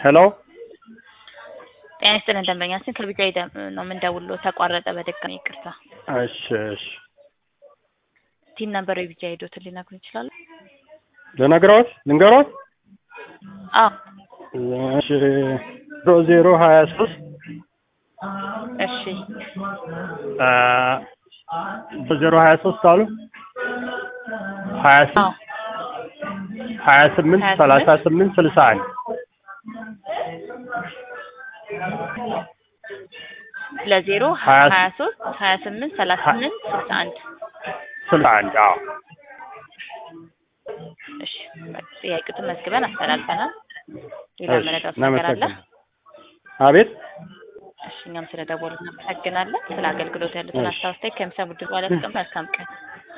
ሄሎ ጤና ይስጥልን ደንበኛችን ከቢጃይ ደም ነው የምንደውለው። ተቋረጠ በድጋሚ ይቅርታ። እሺ እሺ ቲን ነበር የቢጃይ ሄዶትን ሊነግሩን ይችላሉ? ልነግረዎት ልንገሮት አዎ እሺ ዜሮ ዜሮ ሀያ ሶስት እሺ ዜሮ ሀያ ሶስት አሉ ሀያ አዎ ስምንት ሀያ ስምንት ሀያ ሰላሳ ስምንት ስምንት ስልሳ አንድ ለዜሮ ሀያ ሀያ ሶስት ሀያ ስምንት ሰላሳ ስምንት ስልሳ አንድ ስልሳ አንድ አዎ እሺ ጥያቄቱን መዝግበን አስተላልፈናል። ሌላ እሺ መረዳት ነገር አለ? እናመሰግናለን አቤት እሺ እኛም ስለ ደወሉ እናመሰግናለን። ስለ አገልግሎት ያሉትን እሺ አስተያየት ከሚሰሙ ድርጅት ባለፍቅም መልካም ቀን